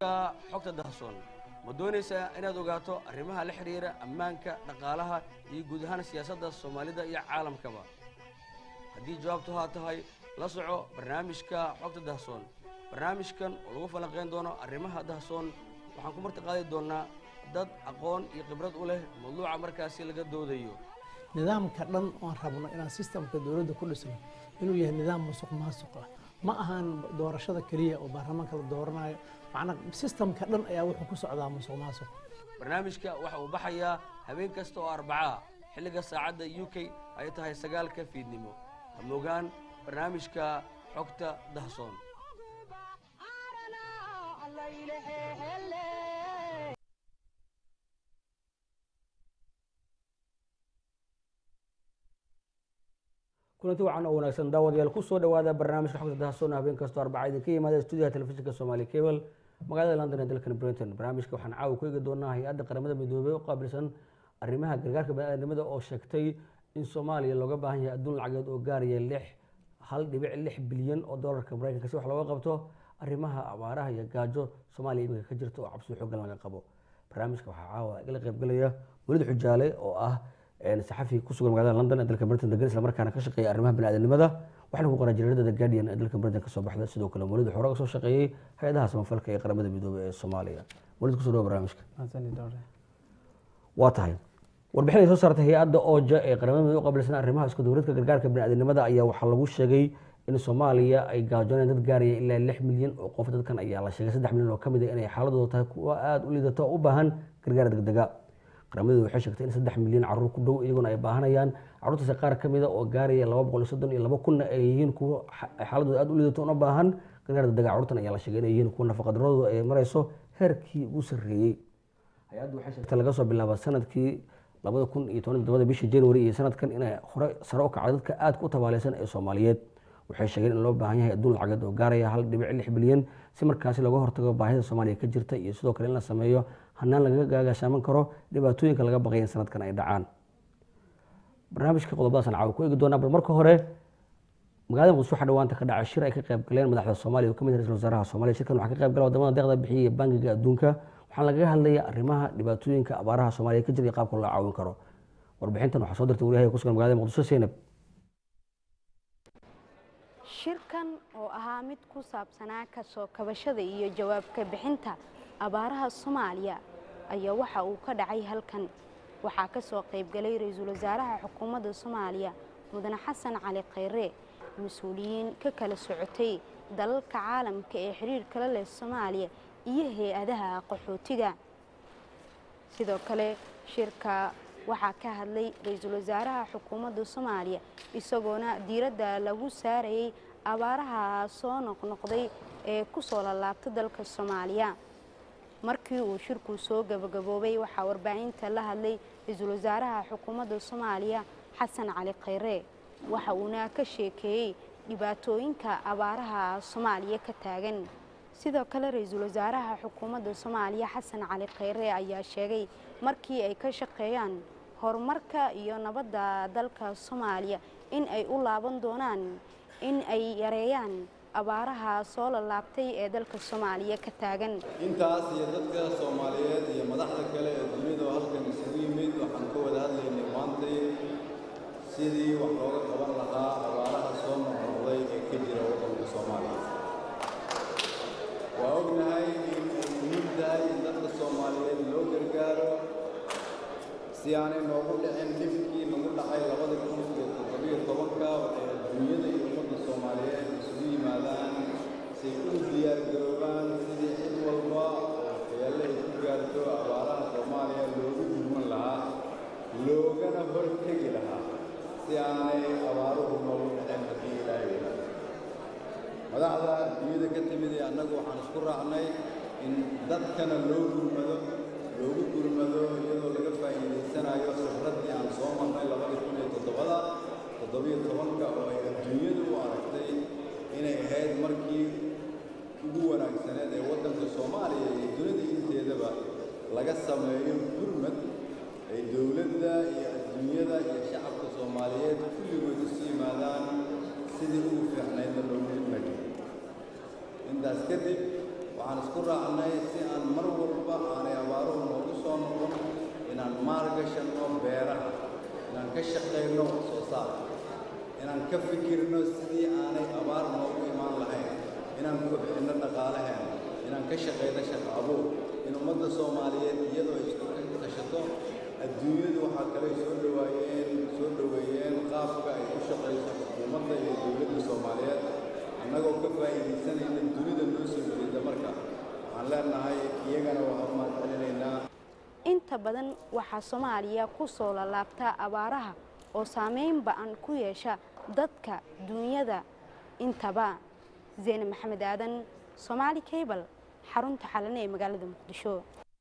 xogta dahsoon ma doonaysaa inaad ogaato arrimaha la xidhiira ammaanka dhaqaalaha iyo guud ahaan siyaasadda soomaalida iyo caalamkaba haddii jawaabtu haa tahay la soco barnaamijka xogta dahsoon barnaamijkan oo lagu falanqayn doono arrimaha dahsoon waxaan ku marti qaadi doonnaa dad aqoon iyo khibrad u leh mawduuca markaasi laga doodayo nidaamka dhan oan rabno inaan sistamka dowladda ku dhisno inuu yahay nidaam musuq maasuq ah ma ahaan doorashada keliya oo baarlamaanka la dooranayo macnaa sistamka dhan ayaa wuxuu ku socdaa musuq maasuq barnaamijka waxa uu baxayaa habeen kasta oo arbacaa xilliga saacadda u k ay tahay sagaalka fiidnimo hamogaan barnaamijka xogta dahsoon kulanti wacan oo wanaagsan daawadayaal ku soo dhowaada barnaamijka xogta dahsoon habeen kastoo arbaca idinka yimaada stuudiyaha telefishinka soomaali cable magaalada london ee dalkan britain barnaamijka waxaan caawa ku eegi doonaa hay-adda qaramada midoobey u qaabilsan arrimaha gargaarka baniaadamada oo sheegtay in soomaaliya looga baahan yahay adduun lacageed oo gaaraya lix hal dhibic lix bilyan oo doolarka maraykanka si wax looga qabto arrimaha abaaraha iyo gaajo soomaaliya iminka ka jirta oo cabsi xoogan laga qabo barnaamijka waxaa caawa igala qaybgalaya welid xujaale oo ah saxafi ku sugan magaalada london ee dalka britain degan islamarkaana ka shaqeeya arrimaha baniaadamnimada waxaana ku qoraa jariirada the guardian ee dalka britain kasoo baxda sidoo kale welid xore ka soo shaqeeyey hay-adaha samafalka ee qaramada midoobey ee soomaaliya welid kusoo dhawa barnaamijka waa tahay warbixin ay soo saartay hay-adda ooja ee qaramada midoobey u qabilsan arrimaha isku dowladka gargaarka baniaadamnimada ayaa waxaa lagu sheegay in soomaaliya ay gaajooneen dad gaaraya ilaa lix milyan oo qof dadkan ayaa la sheegay saddex milyan oo ka mid a inay xaaladooda tahay kuwa aada u liidato oo u baahan gargaar degdega qaramadu waxay sheegtay in saddex milyan caruur ku dhow iyaguna ay baahanayaan caruurtaasi qaar ka mida oo gaaraya laba boqol iyo soddon iyo laba kunna ay yihiin kuwa xaaladooda aada u liidato una baahan gargaar degdega carruurtan ayaa la sheegay inay yihiin kuwa nafaqadaradooda ay marayso heerkii ugu sarreeyey hay-addu waxay sheegtay laga soo bilaaba sanadkii labada kun iyo toban todobada bishii january iyo sanadkan inay hore sare u kacday dadka aadka u tabaaleysan ee soomaaliyeed waxay sheegeen in loo baahan yahay adduun lacageed oo gaaraya hal dhibic lix bilyan si markaasi looga hortago baahida soomaaliya ka jirta iyo sidoo kale in la sameeyo hanaan lagaga gaagashaaman karo dhibaatooyinka laga baqaya in sanadkan ay dhacaan barnaamijka qodobadaasaan caawa ku eegi doonaa bal marka hore magaalada muqdisho waxaa dhawaanta ka dhacay shir ay ka qayb galeen madaxda soomaaliya oo ka mid ra-isul wasaaraha soomaaliya shirkan waxaa ka qayb gala wadamada deeqda bixiya ee bangiga adduunka waxaana lagaga hadlaya arrimaha dhibaatooyinka abaaraha soomaaliya ka jira iyo qaabka loo caawin karo warbixintan waxaa soo dirtay wariyaha ku sugan magaalada muqdisho seynab shirkan oo ahaa mid ku saabsanaa kasoo kabashada iyo jawaabka bixinta abaaraha soomaaliya ayaa waxa uu ka dhacay halkan waxaa ka soo qaybgalay ra-iisul wasaaraha xukuumadda soomaaliya mudane xasan cali khayre mas-uuliyiin ka kala socotay dalalka caalamka ee xiriirkala leh soomaaliya iyo hay-adaha qaxootiga sidoo kale shirka waxaa ka hadlay ra-iisul wasaaraha xukuumadda soomaaliya isagoona diiradda lagu saarayay abaaraha soo noqnoqday ee ku soo lalaabta dalka soomaaliya markii uu shirku soo gabagaboobay waxaa warbaahinta la hadlay ra-iisul wasaaraha xukuumadda soomaaliya xasan cali khayre waxa uuna ka sheekeeyey dhibaatooyinka abaaraha soomaaliya ka taagan sidoo kale ra-iisul wasaaraha xukuumadda soomaaliya xasan cali khayre ayaa sheegay markii ay ka shaqeeyaan horumarka iyo nabadda dalka soomaaliya in ay u laaban doonaan in ay yareeyaan abaaraha soo lalaabtay ee dalka soomaaliya ka taagan intaas iyo dadka soomaaliyeed iyo madaxda kale ee dunida oo halkan isugu yimid waxaan ka wada hadlaynay maantay sidii wax looga qaban lahaa abaaraha soo noqnoqday ee ka jira waddanka soomaaliya waa ognahay in ay muhiim tahay in dadka soomaaliyeed loo gargaaro si aanay noogu dhicin dhibkii nagu dhacay labada kun iyo toddobiyo tobanka waxay adduunyada iyo ummadda soomaaliyeed isugu yimaadaan say u diyaargaroobaan sidii cid walba waxyeelle ay ku gaarto abaaraha soomaaliya loogu gurman lahaa loogana hortegi lahaa si aanay abaaruhu noogu dhicin haddii ilaahay wadaado madaxda adduunyada ka timid ee annagu waxaan isku raacnay in dadkana loo gurmado loogu gurmado iyadoo laga faa'iidaysanayo khibraddii aan soo marnay labadii kun iyo toddobada toddobiyo tobanka oo ay adduunyadu u aragtay inay ahayd markii ugu wanaagsaneed ee waddanka soomaaliya iyo dunida inteedaba laga sameeyo gurmad ay dowladda iyo adduunyada iyo shacabka soomaaliyeed kulligood isu yimaadaan sidii ugu fiicnaydna loogu gurmay intaas kadib waxaan isku raacnay si shaqayno wax soo saar inaan ka fikirno sidii aanay abaar noogu imaan lahayn inaan kobcinno dhaqaalaheena inaan ka shaqayno shaqo abuur in ummadda soomaaliyeed iyadoo ay isku tashato adduunyadu waxaa kale soo dhawaayeen soo dhoweeyeen qaabka ay u shaqayso xukuumadda iyo dowladda soomaaliyeed annagoo ka faa'iidaysanayna dunida noo soo jeeda marka waxaan leenahay iyagana waxaan mahadcelinaynaa inta badan waxaa soomaaliya ku soo lalaabtaa abaaraha oo saameyn ba-an ku yeesha dadka duunyada intaba zeyne maxamed aadan soomaali cable xarunta xalane ee magaalada muqdisho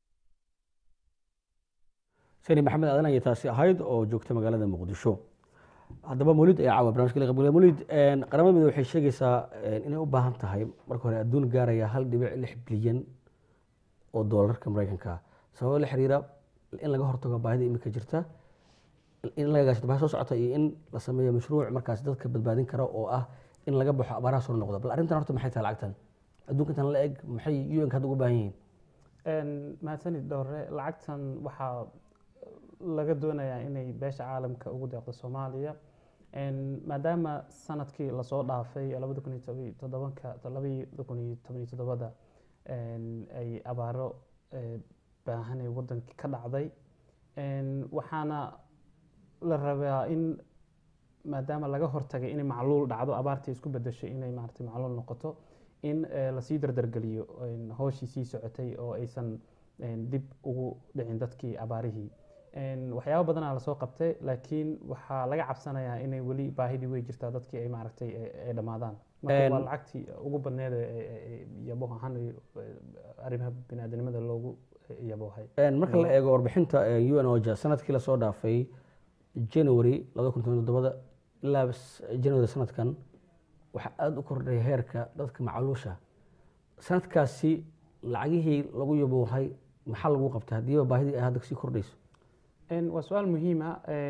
sani maxamed aadan ayay taasi ahayd oo joogta magaalada muqdisho haddaba mawlid ayaa caawa barnamijka laga qaybgalaya mawlid qaramada midoobey waxay sheegaysaa inay u baahan tahay marka hore adduun gaaraya hal dhibic lix bilyan oo doolarka maraykanka sababo la xiriira in laga hortago baahida imika jirta in laga gaashado baahi soo socota iyo in la sameeyo mashruuc markaas dadka badbaadin kara oo ah in laga baxo abaaraha soo noqda bal arrintan horta maxay tahay lacagtan adduunka intan la eg maxay un-ka hadda uga baahan yihiin mahadsanid dhowre lacagtan waxaa laga doonayaa inay beesha caalamka ugu deeqdo soomaaliya maadaama sanadkii lasoo dhaafay labada kun iyo toban toddobanka labada kun iyo toban iyo toddobada ay abaaro baahanay wadankii ka dhacday waxaana la rabaa in maadaama laga hortagay inay macluul dhacdo abaartii isku bedeshay inay maaragtay macluul noqoto in lasii dardargeliyo hooshii sii socotay oo aysan dib ugu dhicin dadkii abaarihii waxyaaba badanaa lasoo qabtay laakiin waxaa laga cabsanayaa inay weli baahidii wey jirtaa dadkii ay maaragtay ay dhammaadaan marka waa lacagtii ugu badneed yabo ahaan arrimaha biniaadanimada loogu yaboohay marka la eego warbixinta un oja sanadkii lasoo dhaafay january labada kun toban toddobada ilaa january sanadkan waxaa aada u kordhay heerka dadka macluusha sanadkaasi lacagihii lagu yaboohay maxaa lagu qabtay haddiiba baahidii ay hadda sii kordhayso waa su-aal muhiima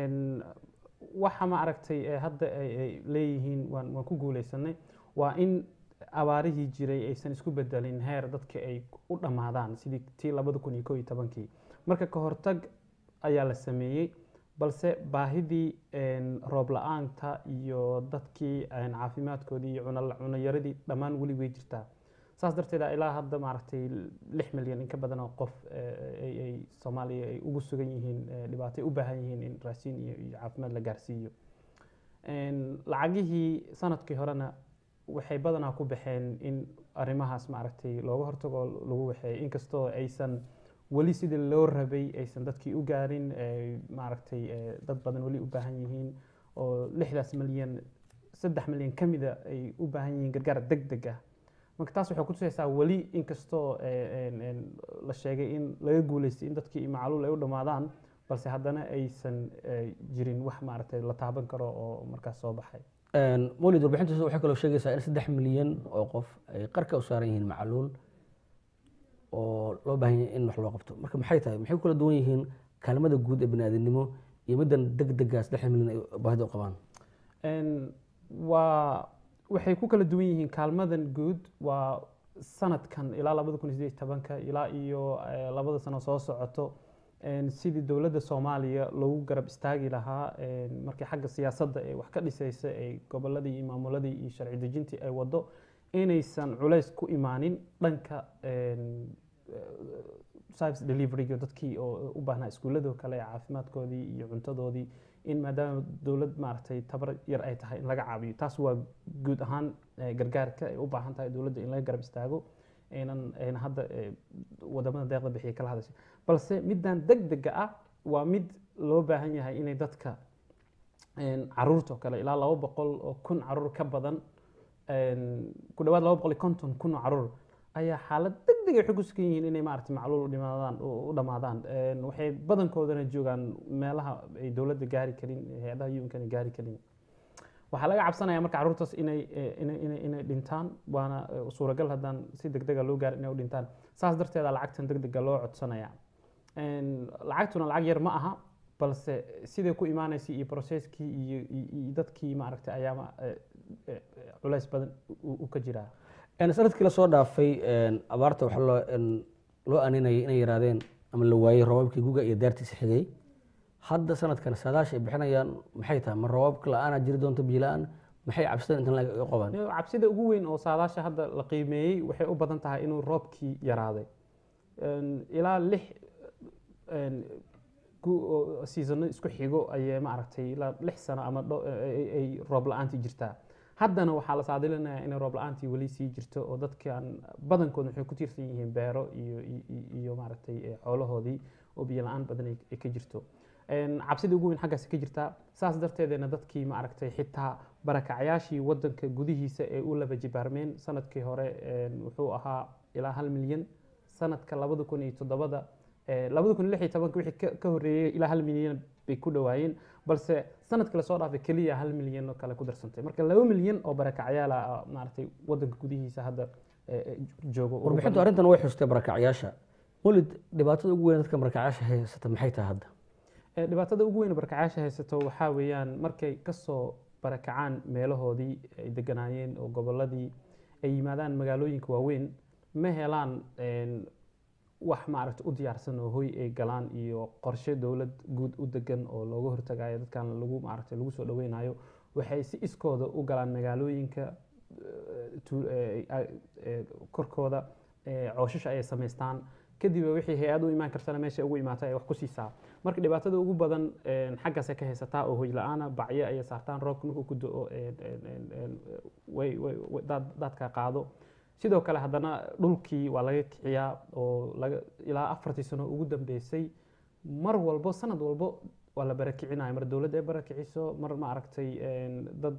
waxa ma aragtay hadda ay leeyihiin waan waan ku guuleysanay waa in abaarihii jiray aysan isku bedelin heer dadka ay u dhammaadaan sidii tii labada kun iyo ko iyo tobankii marka ka hortag ayaa la sameeyey balse baahidii roob la-aanta iyo dadkii caafimaadkoodii iyo cunoyaradii dhammaan weli way jirtaa saas darteed ilaa hadda maaragtay lix milyan in ka badan oo qof ay soomaaliya ay ugu sugan yihiin dhibaatay u baahan yihiin in raasiin iyo iyo caafimaad la gaarsiiyo lacagihii sanadkii horena waxay badanaa ku baxeen in arrimahaas maaragtay looga hortago lagu waxeeyo inkastoo aysan weli sidii loo rabay aysan dadkii u gaarin maaragtay dad badan weli u baahan yihiin oo lixdaas milyan saddex milyan ka mida ay u baahan yihiin gargaar deg deg ah marka taas waxay kutusaysaa weli inkastoo la sheegay in laga guuleystay in dadkii macluul ay u dhammaadaan balse haddana aysan jirin wax maaragtay la taaban karo oo markaas soo baxay mawlid warbixintaas waxay kaloo sheegaysaa in saddex milyan oo qof ay qarka u saaran yihiin macluul oo loo baahan yahay in wax loo qabto marka maxay tahay maxay ku kala duwan yihiin kaalmada guud ee baniaadamnimo iyo middan deg dega saddex milyan ay baahida u qabaan waa waxay ku kala duwan yihiin kaalmadan guud waa sanadkan ilaa labada kun iyo sideed tobanka ilaa iyo labada sano soo socoto sidii dowladda soomaaliya loogu garab istaagi lahaa markii xagga siyaasadda ee wax ka dhisaysa ee goboladii iyo maamuladii iyo sharci dejintii ay wado inaysan culays ku imaanin dhanka service deliveryga dadkii oo u baahnaa iskuulladoo kale caafimaadkoodii iyo cuntadoodii in maadaama dowlad maaragtay tabar yar ay tahay in laga caabiyo taas waa guud ahaan gargaarka ay u baahan tahay dowladda in laga garab istaago aynan ayna hadda wadamada deeqda bixiya kala hadashay balse middan deg dega ah waa mid loo baahan yahay inay dadka caruurta oo kale ilaa laba boqol oo kun caruur ka badan ku dhawaad laba boqol iyo konton kun oo caruur ayaa xaalad deg deg waxay ku sugan yihiin inay maaragtay macluul dhimaadaan u dhammaadaan waxay badankoodana joogaan meelaha ay dowladda gaari karin hay-adaha yunkana gaari karin waxaa laga cabsanaya marka carruurtaas inay inay inay inay dhintaan waana suuragal haddaan si deg dega loo gaar inay u dhintaan saas darteeda lacagtan deg dega loo codsanaya lacagtuna lacag yar ma aha balse siday ku imaanaysay iyo processkii iyo iyo dadkii maaragtay ayaama culays badan u ka jiraa sanadkii lasoo dhaafay abaarta waxaa loo loo aninayay inay yaraadeen ama la waayey roobabkii guga iyo daartiisa xigay hadda sanadkan saadaasha ay bixinayaan maxay tahay ma roobabka la-aanaa jiri doonta biyo la-aan maxay cabsidan intan la qabaan cabsida ugu weyn oo saadaasha hadda la qiimeeyey waxay u badan tahay inuu roobkii yaraaday Een, ilaa lix een, gu- oo seasono isku xigo ayay maaragtay ilaa lix sano ama dho- ay ay roob la-aantii jirtaa haddana waxaa la saadilinayaa inay roob la-aantii weli sii jirto oo dadkan badankood waxay ku tiirsan yihiin beero iyo iyo- iyo- iyo maaragtay eh, xoolahoodii oo biyo la-aan badan ay ay ka jirto Een, cabsida ugu weyn xaggaasi ka jirtaa saas darteedena dadkii maaragtay xitaa barakacyaashii wadanka gudihiisa ee u laba jibaarmeen sanadkii hore een, wuxuu ahaa ilaa hal milyan sanadka labada kun iyo toddobada eh, labada kun iyo lix iyo tobanka wixii ka- ka horreeyey ilaa hal milyan bay ku dhowaayeen balse sanadka lasoo dhaafay keliya hal milyan oo kale ku darsantay marka laba milyan oo barakacyaal ah maaragtay wadanka gudihiisa hadda eh, eh, joogo ugu warbixintu badan. arrintan way xustay barakacyaasha mulid dhibaatada ugu weyn dadka barakacyaasha haysata maxay tahay hadda Eh, dhibaatada ugu weyn barakacayaasha haysato waxaa weeyaan markay kasoo barakacaan meelahoodii ay deganaayeen oo goboladii ay yimaadaan magaalooyinka waaweyn ma helaan een, wax maaragta u diyaarsan oo hoy ay galaan iyo qorshe dowlad guud u degan oo looga hortagayo dadkan lagu maaragta lagu soo dhaweynayo waxay si iskooda u galaan magaalooyinka eh, tu- eh, eh, eh, korkooda eh, cooshash ayay samaystaan kadib wixii hay-ad u imaan kartana meesha ugu imaata ay wax ku siisaa marka dhibaatada ugu badan een, xaggaasay ka haysataa oo hoy la-aana bacyo ayay saartaan roobka markuu ku do-o een, een, een, een, way- way- way- daad- daadka qaado sidoo kale haddana dhulkii waa laga kiciyaa oo laga ilaa afartii sano ugu dambeysay mar walbo sanad walbo waa la barakicinayo mar dowladda ay barakiciso mar ma aragtay een, dad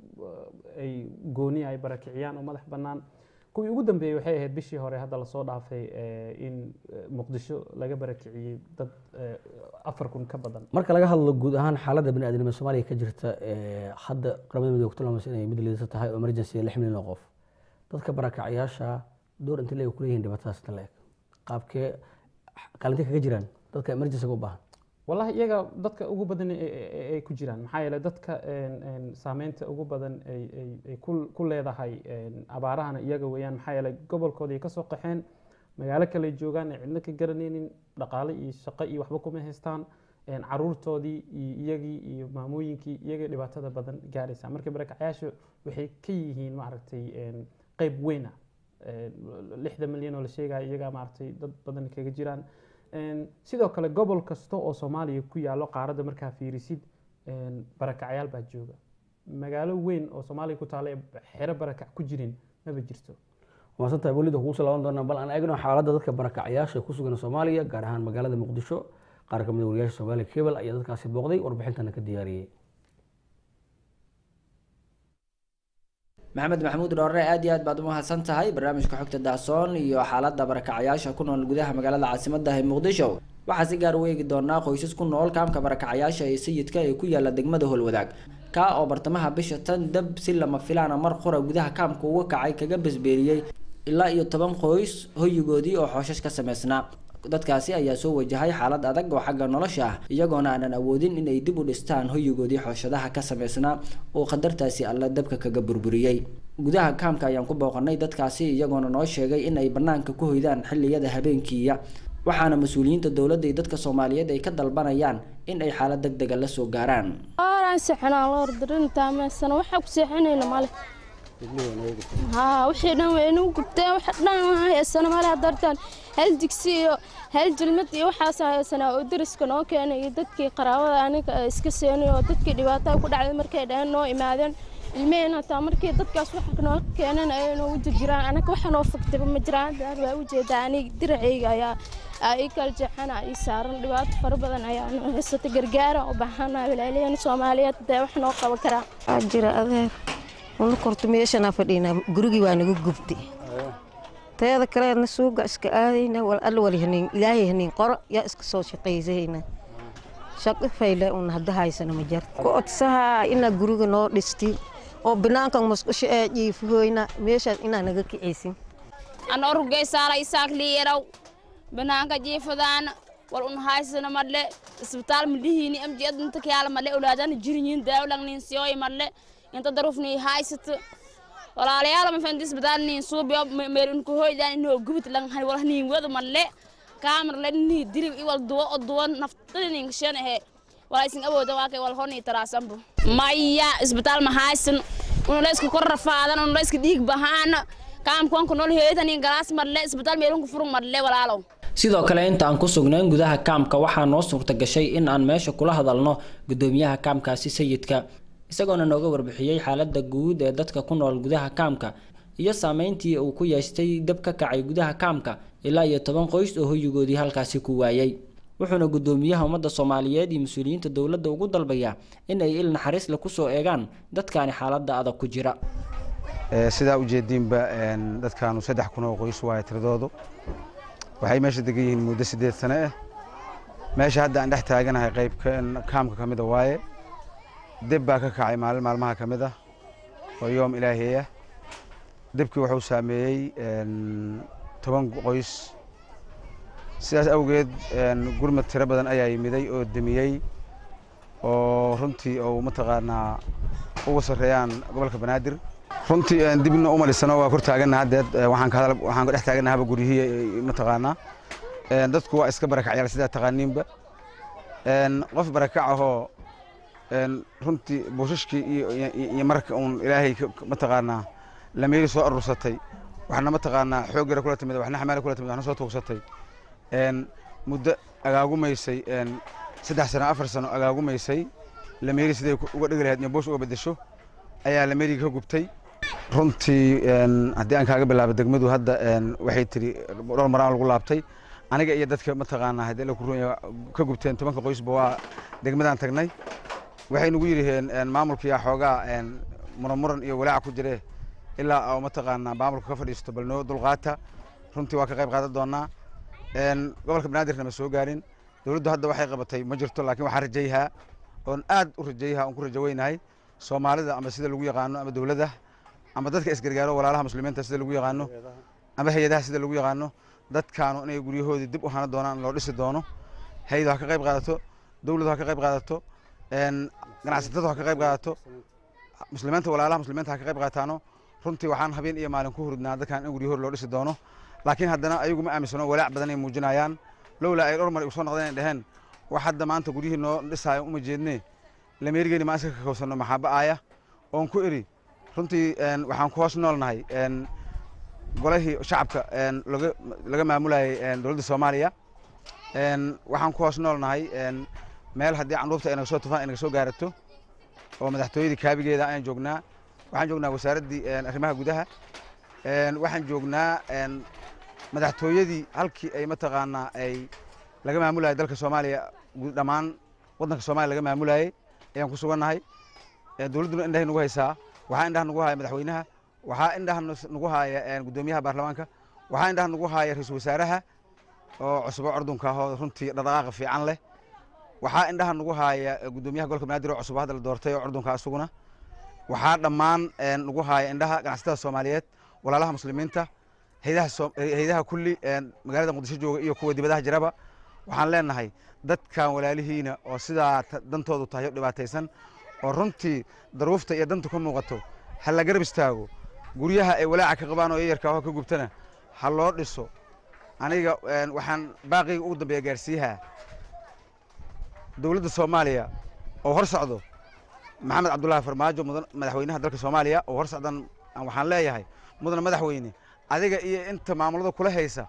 eh, ay gooni ay barakiciyaan oo madax bannaan kuwii ugu dambeeyey waxay ahayd bishii hore hadda lasoo dhaafay eh, in eh, muqdisho laga barakiciyey dad eh, afar kun ka badan marka laga hadlo guud ahaan xaaladda baniaadamnimada soomaaliya ka jirta ee hadda qaramada midoobe ku tilmaamaysa inay mid liidata tahay oo emergency lix milyan oo qof dadka barakacyaasha door inta leeg ku leeyihin dhibaatadaas inta leeg qaabkee kaalintay kaga jiraan dadka emergencyga u baahan wallahi iyaga dadka ugu badan ay- ay ay ku jiraan maxaa yeelay dadka een, een, saameynta ugu badan ay ay- ay ku ku leedahay een, abaarahana iyaga weeyaan maxaa yeelay gobolkooda ay kasoo qaxeen magaalo kale ay joogaan ay cidna ka garanaynin dhaqaale iyo shaqo iyo waxba kuma haystaan een, caruurtoodii iyo iyagii iyo maamooyinkii iyagay dhibaatada badan gaaraysa marka barakacyaasha waxay ka yihiin maaragtay een, qeyb weyn ah Een, lixda milyan oo la sheegaya iyagaa maaragtay dad badan kaga jiraan Een, sidoo kale gobol kasta oo soomaaliya ku yaalo qaaradda markaa fiirisid een, barakacyaal baa jooga magaalo weyn oo soomaaliya ku taala ee xero barakac ku jirin maba jirto maasan tahay welida kugu soo laaban doonaa bal aan eegno xaaladda dadka barakacyaasha ku sugan soomaaliya gaar ahaan magaalada muqdisho qaar ka mid a wariyaasha soomaaliya cable ayaa dadkaasi booqday warbixintana ka diyaariyey maxamed maxamuud dhoorre aad iyo aad baad u mahadsan tahay barnaamijka xogta daasoon iyo xaaladda barakacayaasha ku nool gudaha magaalada caasimadda ee muqdisho waxaa si gaar u eegi doonaa qoysas ku nool kaamka barakacayaasha ee sayidka ee ku yaala degmada holwadaag kaa oo bartamaha bisha tan dab si lama filaana mar qura gudaha kaamka uga kacay kaga basbeeriyey ilaa iyo toban qoys hoyigoodii oo xooshash ka samaysnaa dadkaasi ayaa soo wajahay xaalad adag oo xagga nolosha ah iyagoona aanan awoodin inay dib u dhistaan hoyigoodii xooshadaha ka samaysnaa oo qadartaasi alla dabka kaga burburiyey gudaha kaamka ayaan ku booqanay dadkaasi iyagoona noo sheegay in ay banaanka ku hoydaan xilliyada habeenkiiya waxaana mas-uuliyiinta dowladda iyo dadka soomaaliyeed ay ka dalbanayaan in ay xaalad deg dega la soo gaaraan aan seexanaa loor darintaa meesana waxaa ku seexanayna male haa wixii dhan way inuu gubteen wax dhan waa haysana male dartaan hal digsi iyo hal jilmad iyo waxaas haysanaa oo dariska noo keenay iyo dadkii qaraabada aniga iska seenay oo dadkii dhibaatada ku dhacday markay dhaheen noo imaadeen ilmeheen hataa markii dadkaas waxa noo keenan ayay noo wada jiraan anaga waxa noo faktaba ma jiraan daar waa ujeedaa aniga diracayga ayaa aa ii kala jeexana ii saaran dhibaato fara badan ayaa noo haysata gargaara u baahana walaaliyeen soomaaliyeed dee wax noo qaban karaa waxaa jira adeer una korto meeshanaa fadhiinaa gurigii waa naga gubtay teeda kaleedna suuga iska aadayna wal alla wali haniin ilaahay haniin qoro yaa iska soo shaqaysahayna shaqo fayle un hadda haysana ma jarta ku odsahaa inaa guriga noo dhisti oo banaankan musqusho ee jiifahoyna meeshaas inaa naga kicaysin ana orugaysaala isaak liiraw banaanka jiifadaana wal un haysana madle isbitaal madhihiini amjiyad inta kayaala madle ulaadana jirinyin daawlang nin siyoy madle inta darufni haysata walaalayaal ma fandi isbitaal nin suubiyo meel un kuhoydaan inoo gubit lang hani wal nin wada madle kaamar le ni dilib i wal duwa o duwa naftada nin shan ehe walaa isin awooda waa kay wal honi taraasanbu maya isbitaal ma haysan una la iska kor rafaadan una la iska dhiig bahaan kaamkuwan ku nool heetanin galaas marle isbitaal meelunku furun marle walaalow sidoo kale inta aan ku sugnayn gudaha kaamka waxaa noo suurta gashay in aan meesha kula hadalno gudoomiyaha kaamkaasi sayidka isagoona nooga warbixiyey xaalada guud ee dadka ku nool gudaha kaamka iyo saameyntii uu ku yeeshtay dab ka kacay gudaha kaamka ilaa iyo toban qoys oo hoyigoodii halkaasi ku waayay wuxuuna gudoomiyaha ummadda soomaaliyeed iyo mas-uuliyiinta dowladda ugu dalbayaa in ay il naxariis le kusoo eegaan dadkaani xaalada adag ku jira sidaa ujeediinba dadkaanu saddex kun oo qoys waaye tiradoodu waxay meesha degan yihiin muddo siddeed sane ah meesha hadda aan dhex taaganahay qayb kaamka ka mida waaye deb baa ka kacay maalin maalmaha ka mid ah oo yoom ilaahiy ah debkii wuxuu saameeyey toban qoys sidaas awgeed gurmad tiro badan ayaa yimiday oo demiyey oo runtii oo mataqaanaa uga sarreeyaan gobolka banaadir runtii dibna uma dhisano waa kor taagana haddeed waxaan ka hadal waxaan ka dhex taagana haba guryihii mataqaanaa dadku waa iska barakacyaal sidaa taqaaniinba qof barakac ahoo runtii buushashkii iyo marka uun ilaahay mataqaanaa lameeli soo arursatay waxna mataqaanaa xoog yara kula timid waxna xamaali kula timid waxna soo tuugsatay muddo agaagumaysay saddex sano afar sano agaagumaysay lameeli siday uga dhigi lahayd iyo buush uga beddesho ayaa lameeliga ka gubtay runtii haddii aan kaaga bilaabo degmadu hadda waxay tiri dhowr maraan lagu laabtay aniga iyo dadka mataqaanaa haddii la kurunya ka gubteen tobanka qoysba waa degmadaan tagnay waxay nagu yidhaheen maamulkiyaa xoogaa muranmuran iyo walaaca ku jire ilaa oo mataqaanaa maamulka ka fadhiisto bal noo dulqaata runtii waa ka qayb qaadan doonaa gobolka banaadirna ma soo gaarin dowladdu hadda waxay qabatay ma jirto laakiin waxaan rajayhaa oon aad u rajayhaa oon ku rajo weynahay soomaalida ama sida lagu yaqaano ama dowladda ama dadka isgargaaro walaalaha muslimiinta sida lagu yaqaano ama hay-adaha sida lagu yaqaano dadkaanu inay guryahoodii dib u hana doonaan loo dhisi doono hay-adu ha ka qayb qaadato dowladdu ha ka qayb qaadato ganacsatadu ha ka qayb qaadato muslimiinta walaalaha muslimiinta ha ka qayb qaataano runtii waxaan habeen iyo maalin ku hurdnaa dadkan in guryahood loo dhisi doono laakiin haddana ayagu ma aaminsano walaac badan ay muujinayaan lowlaa ay dhowr mar igu soo noqdeen ay dheheen wax hadda maanta guryihii noo dhisaayo uma jeedne lameerigeeni maa iska kakowsanno maxaaba aaya oon ku iri runtii waxaan ku hoos noolnahay golahii shacabka laga laga maamulayay dowladda soomaaliya waxaan ku hoos noolnahay meel haddii candhuufta ay naga soo tufaan ay naga soo gaarato oo madaxtooyadii kaabigeeda ayaan joognaa waxaan joognaa wasaaraddii arrimaha gudaha waxaan joognaa madaxtooyadii halkii ay mataqaanaa ay laga maamulayay dalka soomaaliya dhammaan waddanka soomaaliya laga maamulayay ayaan ku sugannahay dowladduna indhahay nagu haysaa waxaa indhaha nagu haya madaxweynaha waxaa indhaha nagu haya guddoomiyaha baarlamaanka waxaa indhaha nagu haya ra-iisul wasaaraha oo cusbo cordunka ahoo runtii dhaqdhaqaaqa fiican leh waxaa indhaha nagu haya guddoomiyaha gobolka banaadir oo cusub hadda la doortay oo cordunka isaguna waxaa dhammaan nagu haya indhaha ganacsatada soomaaliyeed walaalaha muslimiinta haydaha kulli magaalada muqdisho jooga iyo kuwa dibadaha jiraba waxaan leenahay dadkan walaalihiina oo sidaa dantoodu tahay oo dhibaataysan oo runtii daruufta iyo danta ka muuqato ha la garab istaago guryaha ay walaaca ka qabaan oo yayarka oo ka gubtana ha loo dhiso aniga waxaan baaqiga ugu dambeeya gaarsiiyaha dowladda soomaaliya oo hor socdo maxamed cabdullaahi farmaajo mudan madaxweynaha dalka soomaaliya oo hor socdan waxaan leeyahay mudana madaxweyne adiga iyo inta maamulada kula haysa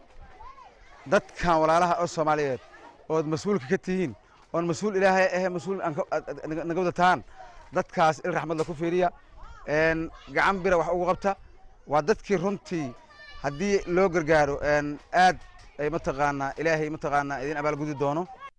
dadkan walaalaha oo soomaaliyeed ood mas-uulka ka tihiin oon mas-uul ilaahay ahe mas-uul naga wadataan dadkaas il raxmadla ku fiiriya gacan bira wax ugu qabta waa dadkii runtii haddii loo gargaaro aad ay mataqaanaa ilaahay mataqaanaa idin abaalgudi doono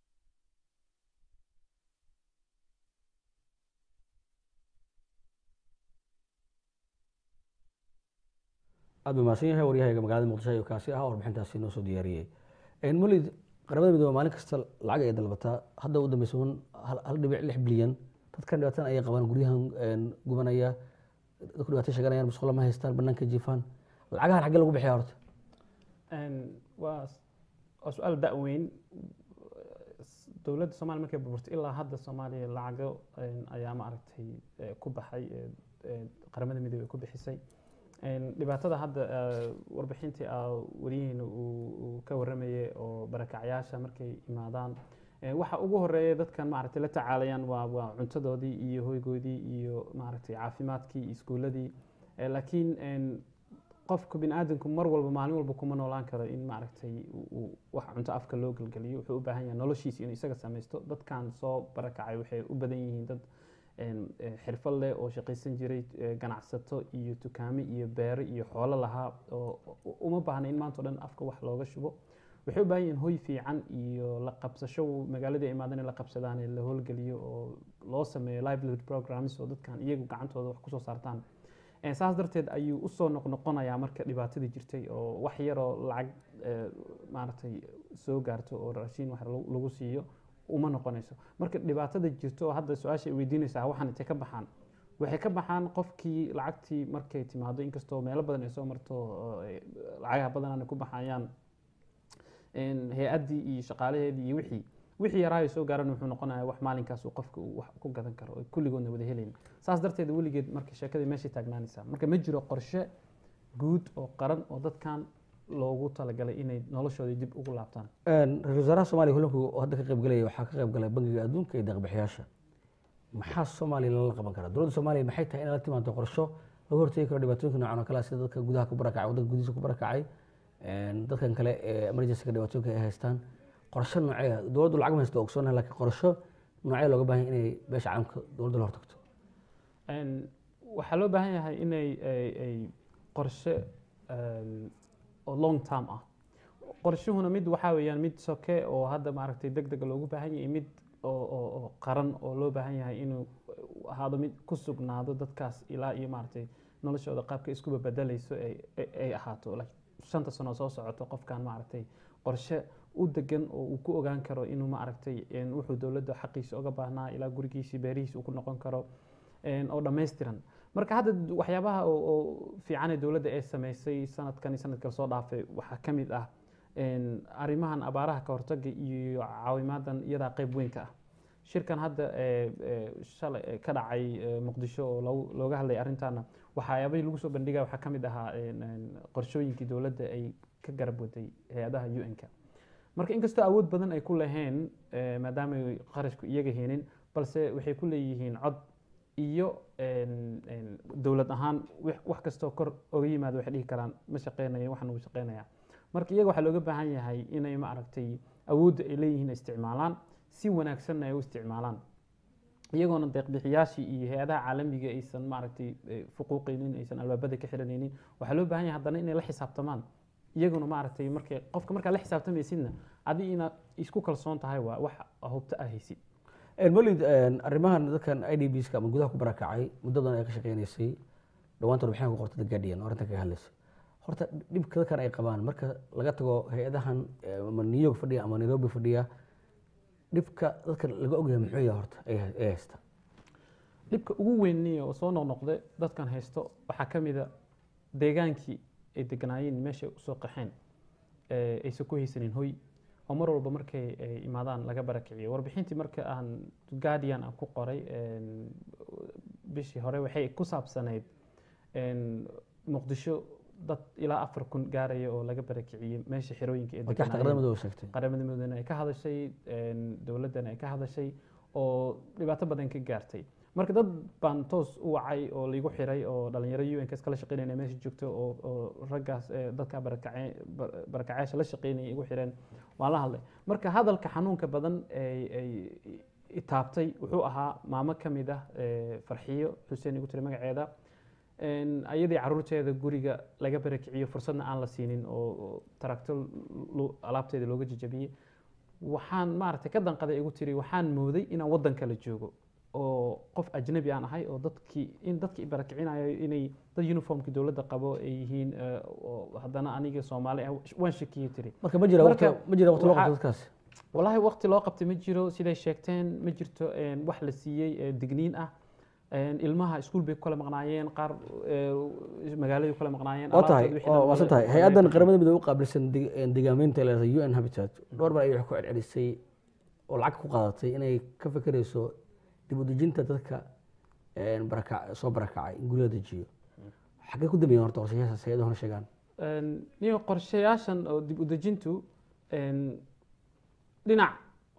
aad buu mahadsan yahay waryahayga magaalada muqdisho ayuu kaasi ahaa warbixintaasi noo soo diyaariyey mulid qaramada midoobe maalin kasta lacag ay dalbataa hadda u dambeysa un hal dhibic lix bilyan dadkan dhibaatan ayay qabaan guryahan gubanaya dadku dhibaatay sheeganayaan musqulo ma haystaan banaanka jiifaan lacagahan xaggee lagu bixiya horta waa waa su-aal da-weyn dowladda soomaaliya markay burburtay ilaa hadda soomaaliya lacago ayaa maaragtay ku baxay qaramada midoobe ay ku bixisay dhibaatada hadda warbixintii wariyihiina uu ka waramayay oo barakacyaasha markay imaadaan Eh, waxa ugu horeeya dadkan maaragtay la tacaalayaan waa waa cuntadoodii iyo hoygoodii iyo maaragtay caafimaadkii iyo iskuuladii Eh, laakiin en, qofka bini aadamku mar walba maalin walba kuma noolaan karo in maaragtay uu- uu wax cunto afka loo gelgeliyo wuxuu u baahan yahay noloshiisa inuu isaga samaysto dadkan soo barakacay waxay u badan yihiin dad en, eh, xirfad leh oo shaqaysan jiray eh, ganacsato iyo dukaamo iyo beero iyo xoolo lahaa oo u- uma baahna in maanta o dhan afka wax looga shubo waxay u baahan yihiin hoy fiican iyo la qabsasho magaaladii ay imaadeen in la qabsadaan ee la howlgeliyo oo loo sameeyo livelihood programs oo dadkan iyagu gacantooda wax kusoo saartaan Eh, saas darteed ayuu usoo noqnoqonayaa marka dhibaatadii jirtay oo wax yaroo lacag eh, maaragtay soo gaarto oo raashiin wax lagu lagu siiyo uma noqonayso marka dhibaatada jirto oo hadda su-aasha ay weydiinaysaa waxaan intay ka baxaan waxay ka baxaan qofkii lacagtii markay timaado inkastoo meelo badan ay soo marto oo ay lacagaha badanana ku baxayaan en, hay-addii iyo shaqaalaheedii iyo wixii wixii yaraayo soo gaaran wuxuu noqonayaa wax maalinkaas uu qofka uu wax ku gadan karo oo kulligoodna wada helayn saas darteed weligeed marka sheekadii meeshay taagnaanaysaa marka ma jiro qorshe guud oo qaran oo dadkan loogu talagalay inay noloshoodii dib ugu laabtaan ra-iisul wasaaraha soomaaliya kulanku oo hadda ka qayb galaya waxaa ka qayb galay bangiga adduunka iyo deeqbixiyaasha maxaa soomaaliya lala qaban karaa dowladda soomaaliya maxay tahay in la timaado qorsho laga hortegi karo dhibaatooyinka noocan oo kale ah sida dadka gudaha ku barakacay waddanka gudihiisa ku barakacay een, dadkan kale ee emergencyga dhibaatooyinka ay haystaan qorsho noocee dowladdu lacag ma haysto ogsoonah laakiin qorsho noocee looga baahan yahay inay beesha caalamka dowladda la hortagto En, waxaa loo baahan yahay inay ay- ay qorshe em, oo long term ah qorshuhuna mid waxaa weeyaan mid soke oo hadda maaragtay deg deg loogu baahan yahay mid oo oo oo qaran oo loo baahan yahay inuu ahaado mid ku sugnaado dadkaas ilaa iyo maaragtay noloshooda qaabka iskuba bedelayso ay ay- ay ahaato like shanta sano soo socoto qofkan maaragtay qorshe u degan oo uu ku ogaan karo inuu maaragtay en, wuxuu dowladda xaqiisa oga baahnaa ilaa gurigiisii beerihiisa uu ku noqon karo en, oo dhammaystiran marka hadda d- waxyaabaha oo oo fiican ee dowladda ay samaysay sanadkan iyo sanadkan soo dhaafay waxaa ka mid ah en, arrimahan abaaraha ka hortaga iyo caawimaadan iyadaa qayb weyn ka ah shirkan hadda ee, ee, shalay ee, ka dhacay ee, muqdisho oo lagu- looga hadlay arrintaana waxyaabahii lagu soo bandhigaya waxaa ka mid ahaa en, en, qorshooyinkii dowladda ay ka garab waday hay-adaha un-ka marka inkastoo awood badan ay ku laheen eh, maadaama ay qarashku iyaga heenin balse waxay ku leeyihiin cod iyo en- en dowlad ahaan wix- wax kastoo kor oga yimaado waxay dhihi karaan ma shaqeynayo waxan uu shaqeynaya marka iyaga waxaa looga baahan yahay inay maaragtay awoodda ay leeyihiin ay isticmaalaan si wanaagsanna ay u isticmaalaan iyagoona deeqbixiyaashii iyo hay-adaha caalamiga aysan maaragtay eh, fuquuqaynin aysan albaabada ka xiranaynin waxaa loo baahan yahay haddana inay la xisaabtamaan iyaguna maaragtay markay qofka markaa la xisaabtamaysidna adi inaad isku kalsoon tahay waa wax hubto ah haysid molid arrimahan dadkan i d bska ama gudaha ku barakacay muddadan ay ka shaqeynaysay dhawaantan warbixin ku qortay the guardian oo arrintan kaga hadlaysa horta dhibka dadkan ay qabaan marka laga tago hay-adahan eh, ama new york fadhiya ama nairobi fadhiya dhibka dadkan laga ogyahay muxuu yahay horta ay hay- ay haysta dhibka ugu weynniya oo soo noqnoqday dadkan haysto waxaa ka mid a deegaankii ay deganaayeen meeshay usoo qaxeen ee aysan ku haysanin hoy oo mar walba markay ay imaadaan laga barakiciyo warbixintii marka aan guardian aan ku qoray een, bishii hore waxay ku saabsanayd een, muqdisho dad ilaa afar kun gaaraya oo laga barakiciyey meesha xerooyinka ay oo taxta deganaayeen. qaramada oo sheegtay qaramada midoobena ay ka hadashay een, dowladdana ay ka hadashay oo dhibaato badan ka gaartay marka dad baan toos u wacay oo laigu xiray oo dhalinyaro un kas kala shaqeynayna meesha joogto oo oo raggaas ee, dadka barakace bar- barakacayaasha la shaqeynaya igu xireen waan la hadlay marka hadalka xanuunka badan ay ay itaabtay wuxuu ahaa maamo ka mid ah ee, farxiyo xuseen igu tiri magaceeda een, ayadii caruurteeda guriga laga barakiciyo fursadna aan la siinin oo oo tarakto lu- alaabteeda looga jajabiyey waxaan maaragtay ka danqaday igu tiri waxaan mooday inaan waddan kale joogo oo qof ajnabi aan ahay oo dadkii in dadkii i barakicinayo inay dad uniformkii dowladda qabo ay yihiin eh, oo haddana aniga soomaali ah waan shakiyey tiri marka ma jira waqti Marka ma jira waqti loo waxaa- qabto dadkaas wallaahi waqti loo qabtay ma jiro siday sheegteen ma jirto een, wax la siiyey ee, digniin ah Een, ilmaha iskuul bay ku kala maqnaayeen qaar ee, magaaladay ku kala maqnaayeen waa tahay alaabtooda wixii waa dhan waasan waa- tahay waa hay-addan laga- qaramada midoobe u qaabilsan dig- een, deegaameynta la u n habitat dhowr mar ayay wax ku celcelisay oo lacag ku qaadatay inay ka fekerayso dib u dejinta dadka een, baraka- soo barakacay in guryo la dejiyo xaggee ku dambeeyeen horta qorshayaashaas hay-adu hore sheegaan Een, niyo qorshayaashan oo dib u dejintu een, dhinac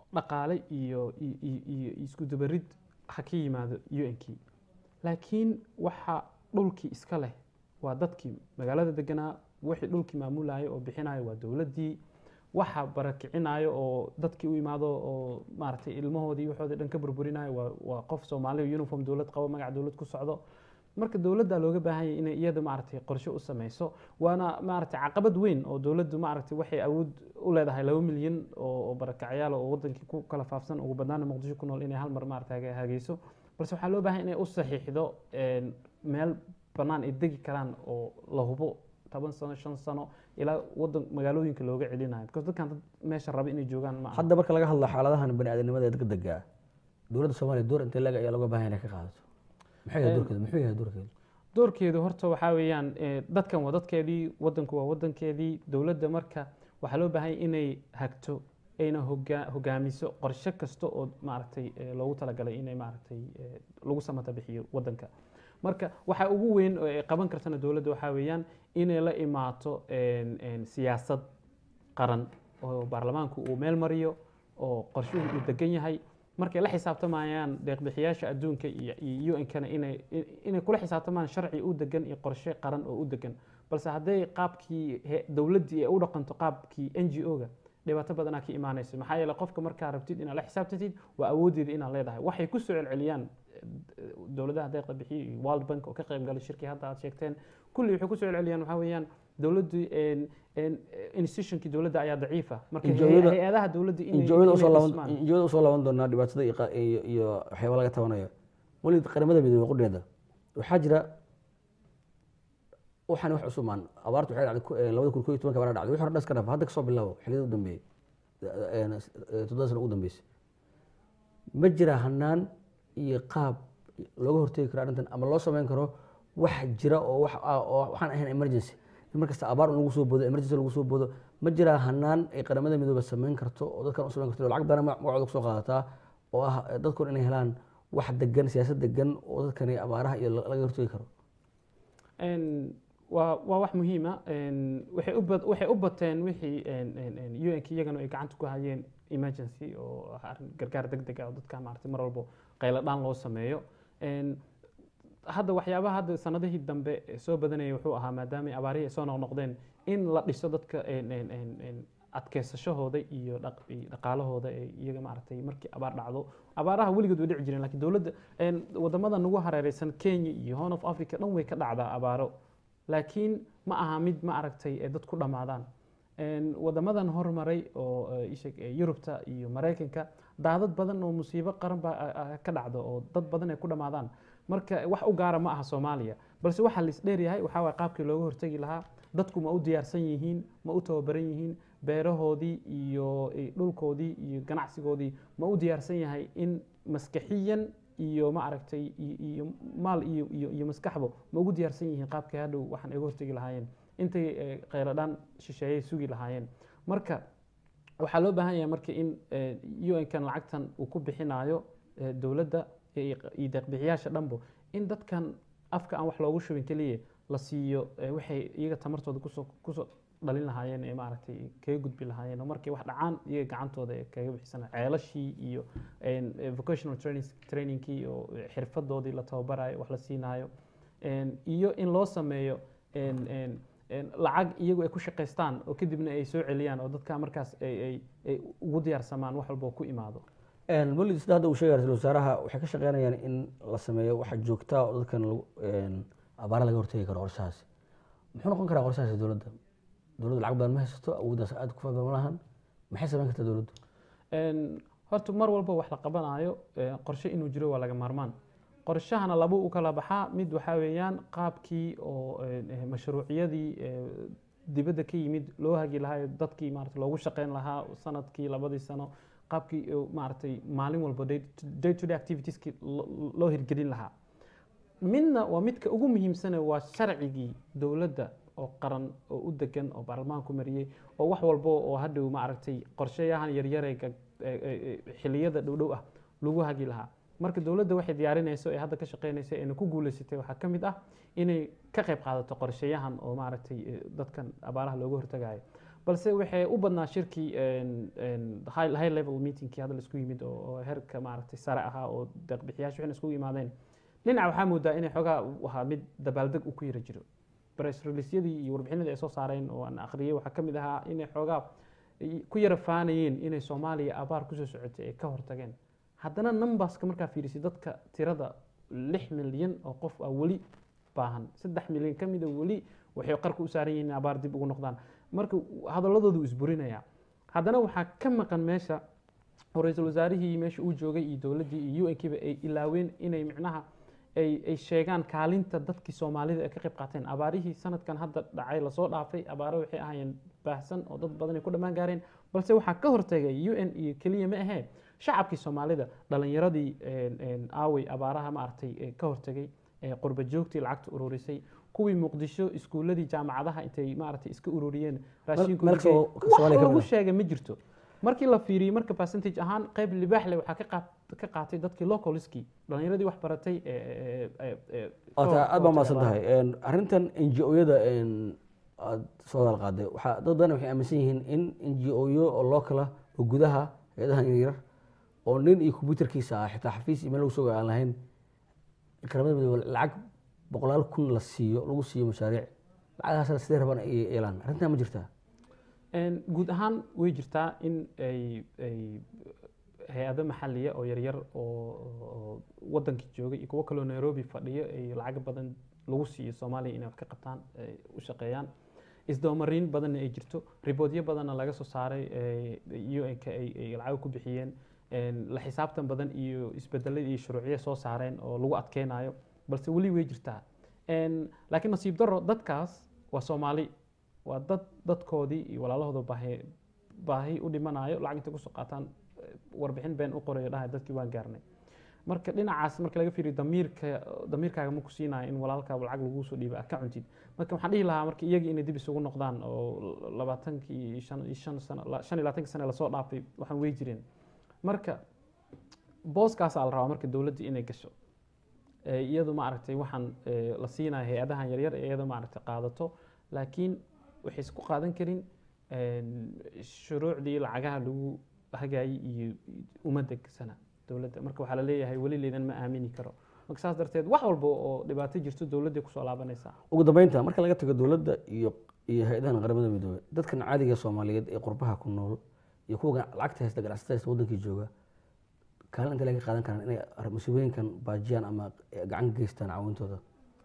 dhaqaale iyo iyo- iyo iyo isku dabarid ha ka yimaado un-kii laakiin waxa dhulkii iska leh waa dadkii magaalada deganaa wixii dhulkii maamulaya oo bixinaya waa dowladdii waxa barakicinayo oo dadkii u imaado oo maaragtay ilmahoodii waxoodii dhan ka burburinayo waa waa qof soomaali uniform dowlad qabo magac dowlad ku socdo marka dowladda looga baahan yahay inay iyada maaragtay qorshe u sameyso waana maaragtay caqabad weyn oo dowladdu maaragtay waxay awood u leedahay laba milyan oo oo barakacyaal oo wadankii ku kala faafsan ugu badnaana muqdisho ku nool inay hal mar maaragtay haga- hageyso balse waxaa loo baahan inay u saxiixdo een, meel bannaan ay degi karaan oo la hubo toban sano shan sano ilaa wadan magaalooyinka looga celinayo because dadkan dad meesha raba inay joogaan ma aha hadda marka laga hadlo xaaladahan baniaadanimada ee degdega ah dowladda soomaaliya door intee laga ayaa looga baahan inay ka qaadato maxay yahay Een, doorkeedu muxuu yahay doorkeedu doorkeedu horta waxaa weeyaan eh, dadkan waa dadkeedii wadanku waa wadankeedii dowladda marka waxaa loo baahan yahay inay hagto ayna hogaa- hogaamiso qorshe kasta oo maaragtay eh, loogu talagalay inay maaragtay eh, lagu samata bixiyo wadanka marka waxa ugu weyn oo ay qaban kartana dowladda waxaa weeyaan inay la imaato een, een, siyaasad qaran oo baarlamaanku uu meel mariyo oo qorshuhu uu degan yahay markay la xisaabtamayaan deeqbixiyaasha adduunka iyo iyo un-kana inay inay kula xisaabtamaan sharci u degan iyo qorshe qaran oo u degan balse hadday qaabkii he- dowladdii ay u dhaqanto qaabkii n g o-ga dhibaato badanaa ka imaanaysa maxaa yeele qofka markaa rabtid inaad la xisaabtatid waa awoodeeda inaad leedahay waxay ku soo celceliyaan eh, dowladaha deeqda bixiyo iyo world bank oo ka qayb galay shirkii hadda aad sheegteen kulli waxay ku soo celceliyaan waxaa weeyaan dowladdu een- een, eh, institutionkii dowladda ayaa daciifa marka Injoyada- hay- hay-adaha dowladda inay injooyada inay usoo laaban dhismaan. injooyada usoo laaban doonaa dhibaatada iyo qa- iyo iyo waxyaaba laga tabanayo weli qaramada midoobey qudheeda waxaa jira waxaan wax cusumaan abaartu waxay dhacday ku- eh, labada kun koo iyo tobanka baa dhacday wixii hore dhan iska dhaaf hadda kasoo bilaabo xilliyada u dambeeyey eh, eh, toddoba sano ugu dambeysay ma jira hanaan iyo qaab looga hortegi karo arrintan ama loo sameyn karo wax jira oo wax ah oo waxaan ahayn emergency in markasta abaar lagu soo boodo emergency lagu soo boodo ma jira hanaan ay qaramada midoobe sameyn karto oo dadkan u sameyn karto oo lacag badan magacooda kusoo qaadataa oo ah eh, dadkun inay helaan wax degan siyaasad degan oo dadkani abaaraha iyo la- laga hortegi karo Een, waa waa wax muhiima waxay u bad- waxay u bateen wixii un-k iyagana ay gacanta ku hayeen emergency oo ah arrin gargaar degdeg ah oo dadka maaragtay mar walbo qaylo dhaan loo sameeyo Een, hadda waxyaabaha hadda sanadihii dambe ee soo badanayay wuxuu ahaa maadaama abaarihii ay soo noqnoqdeen in la dhiso dadka een, een, een, een, adkeysashahooda iyo dhaq- iyo dhaqaalahooda ee iyaga maaragtay markii abaar dhacdo abaaraha weligood way dhici jireen laakiin dowladda een, wadamada nagu hareereysan kenya iyo horn of africa dhan way ka dhacdaa abaaro laakiin ma aha mid ma aragtay ee dad ku dhammaadaan Een, wadamadan hormaray oo eh, ii sheeg, eh, yurubta iyo maraykanka daadad badan oo musiibo qaran baa ah, ah, ka dhacdo oo dad badan ay ku dhammaadaan marka wax u gaara ma aha soomaaliya balse waxaa la isdheeryahay waxaa waay qaabkii looga hortegi lahaa dadku ma u diyaarsan yihiin ma u tababaran yihiin beerahoodii iyo eh, dhulkoodii iyo ganacsigoodii ma u diyaarsan yahay in maskaxiyan iyo ma aragtay iyo- iyo maal iyo iyo iyo maskaxbo ma ugu diyaarsan yihiin qaabkii hadhow waxaan iga hortegi lahaayeen intay eh, kheyladhaan shisheeyay sugi lahaayeen marka waxaa loo baahan yahay marka in un-kan lacagtan uu ku bixinayo eh, dowladda iyo iyo deeqbixiyaasha dhanbo in dadkan afka aan wax loogu shubin keliya la siiyo eh, waxay iyaga tamartooda kusoo kusoo dhalin lahaayeen ee maaragtay kaga gudbi lahaayeen oo markay wax dhacaan iyaga gacantooda ee kaga bixisana ceelashii iyo een, eh, vocational training trainingkii oo eh, xirfadoodii la tababarayo wax la siinayo een, iyo in loo sameeyo een, een, een, lacag iyagu ay ku shaqaystaan oo kadibna ay soo celiyaan oo dadka markaas ay ay ay ugu diyaarsamaan wax walba oo ku imaado weli sida hadda uu sheegay ra-iisul wasaaraha waxay ka shaqeynayaan in la sameeyo waxa joogtaa oo dadkan lagu een, abaara laga hortegi karo qorshahaasi muxuu noqon karaa qorshahaasi dowladda dowladda lacag badan ma haysato awooddaas aad ku faafa ma lahan maxay sameyn kartaa dowladdu Een, horta mar walba wax la qabanayo ee, qorshe inuu jiro waa laga maarmaan qorshahana laba u kala baxaa mid waxaa weeyaan qaabkii oo een, eh, mashruuciyadii eh, dibadda ka yimid loo hagi lahaa ee dadkii maarata loogu shaqeyn lahaa sanadkii labadii sano qaabkii oo maaragtay maalin walba day to- day to day activitieski lo- loo hirgelin lahaa midna waa midka ugu muhiimsane waa sharcigii dowladda oo qaran oo u degan oo baarlamaanku mariyey oo wax walba oo hadhow maaragtay qorshayahan yaryare xiliyada dhowdhow ah lagu hagi lahaa marka dowladda waxay diyaarinayso ee hadda ka shaqeynaysa eena ku guuleysatay waxaa ka mid ah inay ka qayb qaadato qorshayahan oo maaragtay eh, dadkan abaaraha looga hortagayo balse waxay u badnaa shirkii een, een, high high level meetingkii hadda laisku yimid oo oo heerka maaragtay sare ahaa oo deeqbixiyaasha waxayna iskugu yimaadeen dhinaca waxaa moodaa inay xoogaa u ahaa mid dabaaldeg u ku yara jiro press releasyadii iyo warbixinadii ay soo saareen oo aan akhriyay waxaa ka mid ahaa inay xoogaa ay ku yara faanayeen inay soomaaliya abaar kusoo socotay ay ka hortageen haddana numberska markaa fiirisay dadka tirada lix milyan oo qof ah weli baahan saddex milyan ka mida weli waxay qarka u saaran yihiin in abaar dib ugu noqdaan marka hadaladoodu isburinaya haddana waxaa ka maqan meesha oo ra-iisul wasaarihii meesha uu joogay iyo dowladdii iyo un-kiiba ay ilaaween inay micnaha ay ay sheegaan kaalinta dadkii soomaalida ay ka qayb qaateen abaarihii sanadkan hadda dhacay lasoo dhaafay abaaro waxay ahaayeen baahsan oo dad badan ay ku dhammaan gaareen balse waxaa ka hortagay u n iyo keliya ma ahee shacabkii soomaalida dhalinyaradii aawey abaaraha maaragtay ee ka hortagay ee qurba joogtii lacagta ururisay kuwii muqdisho iskuuladii jaamacadaha intay maaragtay iska ururiyeen raashinkooda meel kasta oo wax Soomaaliya ka lagu mid ah. sheegay ma jirto markii la fiiriyey marka percentage ahaan qayb libaax leh waxaa ka qaat- ka qaatay dadkii localiskii dhalinyaradii wax baratay ee- ee- ee- ee- ka Waata hor- aad baa ka mahadsan hortagay tahay Een, arrintan n g o-yada aad soo hadal qaaday waxaa dad badan waxay aaminsan yihiin in n g o-yo oo local ah oo gudaha hay-adahan yaryar oo nin iyo computerkiisa ah xitaa xafiis iyo meel lagu soo aan lahayn qaramada midoobe lacag boqolaal kun la siiyo lagu siiyo mashaariic lacagahaasna sidee rabaan ay yeelaan arrintan ma jirtaa Een, guud ahaan way jirtaa in ay ay hay-ado maxaliya oo yaryar oo oo wadankii joogay iyo kuwo kaloo nairobi fadhiyo ay lacag badan lagu siiyo soomaaliya inay wax ka qabtaan ay u shaqeeyaan isdabamariin badanna ay jirto riboodyo badanna laga soo saaray un-ka ay ay lacag ku bixiyeen Een, la xisaabtan badan iyo isbedeladii iyo shuruucyo soo saareen oo lagu adkeynayo balse weli way jirtaa Een, laakiin nasiib daro dadkaas waa soomaali waa dad dadkoodii iyo walaalahooda baahi baahi u dhimanayo lacag intay kusoo qaataan eh, warbixin been u qorayo dhahay dadkii waan gaarnay marka dhinacaas marka laga fiiriyo damiirka damiirkaaga ma ku siinayo in walaalkaa lacag lagu soo dhiiba aad ka cuntid marka waxaan dhihi lahaa marka iyagii inay dib isugu noqdaan oo labaatankii iyo shan iyo shan sano la- shan iyo labaatankii sane lasoo dhaafay waxaan wey jireen marka booskaasaa la rabaa marka dowladda inay gasho Eh, iyadu maaragtay waxaan eh, la siinayo hay-adahan yaryar ee iyada maaragtay qaadato laakiin waxay isku qaadan karin een, shuruucdii lacagaha lagu hagaayay iyo uma degsana dowladda marka waxaa la leeyahay weli laydan ma aamini karo marka saas darteed wax walba oo dhibaato jirto dowladday kusoo laabanaysaa ugu dambeynta marka laga tago dowladda iyo iyo hay-adahan qaramada midoobey dadkan caadiga soomaaliyeed ee qurbaha ku nool iyo kuwa lacagta haysta ganacsatada haysta wadankii jooga kaalin intee laga qaadan karaan inay ar- musiibooyinkan baajiyaan ama gacan ka geystaan caawintooda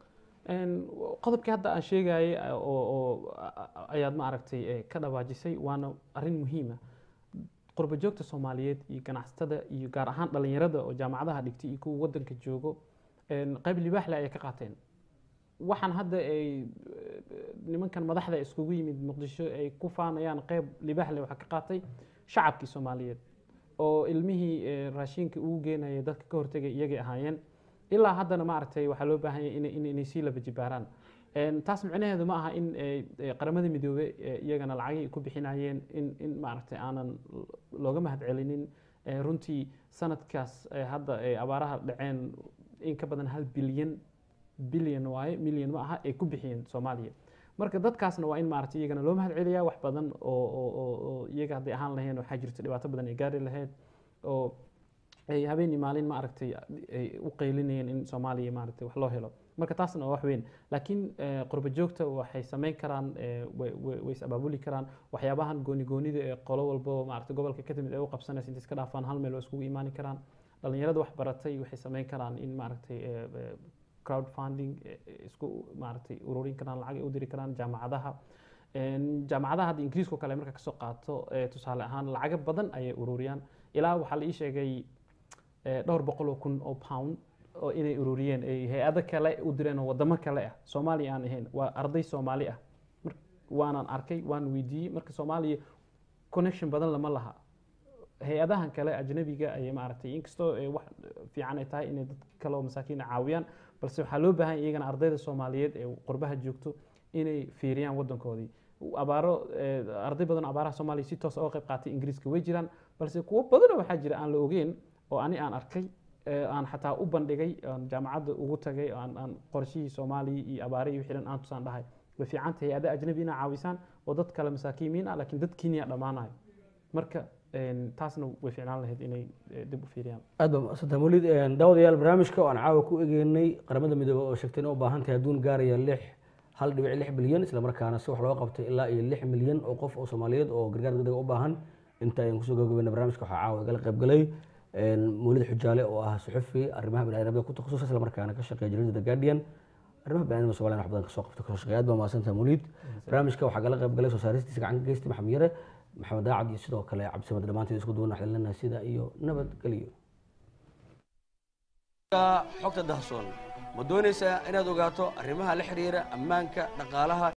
Een, qodobkii hadda aan sheegayay eh, oo oo a- a- ayaad ma aragtay eh, ka dhawaajisay waana arrin muhiima qurba joogta soomaaliyeed iyo ganacsatada iyo gaar ahaan dhalinyarada oo jaamacadaha dhigtay iyo kuwa wadanka joogo een, qayb libaaxle ayay ka qaateen waxaan hadda ay eh, nimankan madaxda iskugu yimid muqdisho ay ku faanayaan qayb libaaxle waxaa ka qaatay shacabkii soomaaliyeed oo ilmihii eh, raashinka ugu geenaya dadka ka hortegay iyagay ahaayeen ilaa haddana maaragtay waxaa loo baahan yahay inay- inay inay sii laba jibaaraan Een, taas micnaheedu ma aha in eh, eh, qaramada midoobe eh, iyagana lacagay ku bixinayeen in in maaragtay aanan looga mahadcelinin Eh, runtii sanadkaas eh, hadda ay abaaraha dhaceen in ka badan hal bilyan bilyan waaye milyan ma aha ay ku bixiyeen soomaaliya marka dadkaasna waa in maaragtay iyagana loo mahad celiyaa wax badan oo oo oo oo iyaga hadday ahaan laheen waxaa jirta dhibaato badan ay gaari lahayd oo ay habeenii maalin maaragtay ay u qaylinayeen in soomaaliya maaragtay wax loo helo marka taasna waa wax weyn laakiin eh, qurba joogta waxay samayn karaan eh, way- way way is abaabuli karaan waxyaabahan gooni goonida ee qolo walbo maaragtay gobolka ka timid ay u qabsanaysa intay iska dhaafaan hal meel waa iskugu imaani karaan dhalinyarada wax baratay waxay samayn karaan in maaragtay eh, eh, crowdfunding eh, eh, isku maaragtay ururin karaan lacag ay u diri karaan jaamacadaha Een, jaamacadaha hadda ingiriiska oo kale marka kasoo qaato eh, tusaale ahaan lacago badan ayay ururiyaan ilaa waxaa la ii sheegay eh, dhowr boqol oo kun oo pound oo inay ururiyeen ay hay-ado kale u direen oo wadamo kale ah soomaaliya aan ahayn waa arday soomaali ah Mar- waanaan arkay waan weydiiyey marka soomaaliya connection badan lama laha hay-adahan kale ajnabiga ayay maaragtay inkastoo ay wax fiican ay tahay inay dad kale oo masaakiina caawiyaan balse waxaa loo baahan yahay iyagana ardayda soomaaliyeed ee qurbaha joogto inay fiiriyaan wadankoodii abaaro eh, arday badan oo abaaraha soomaaliya si toos uga qayb qaatay ingiriiska way jiraan balse kuwo badanoo waxaa jira aan la ogeyn oo ani aan arkay eh, aan xataa u bandhigay aan jaamacadda ugu tagay aan aan qorshihii soomaaliya iyo abaarihii wixii dhan aan tusaan dhahay way fiican tahay hay-ada ajnabi inaa caawisaan oo dad kale masaakiimiin ah laakiin dad kenya dhammaanayo marka een, taasna way ficnaan lahayd inay eh, dib u fiiriyaan aad baa mahadsantahay mawlid daawadayaal barnaamijka oo aan caawa ku egeynay qaramada midoobey oo sheegtay inay u baahan tahay adduun gaaraya lix hal dhibic lix bilyan islamarkaana si wax looga qabtay ilaa iyo lix milyan oo qof oo soomaaliyeed oo gargaar degdega u baahan inta ayaan kusoo gabagabeyna barnaamijka waxaa caawa igala qayb galay mawlid xujaale oo ah suxufi arrimaha biniadamada ku takhasus islamarkaana ka shaqeeya jaridada the guardian arrimaha biniadamada somaliya wax badan kasoo qabta kasoo shaqeeya aad baa mahadsantahay mawlid barnaamijka waxaa gala qayb galay soo saaristiisa gacan ka geystay maxamed yare maxamed daacad iyo sidoo kale cabdisamad dhammaanteed isku duwan waxaan leenahay sida iyo nabadgelyo xogta dahsoon ma doonaysaa inaad ogaato arrimaha la xiriira ammaanka dhaqaalaha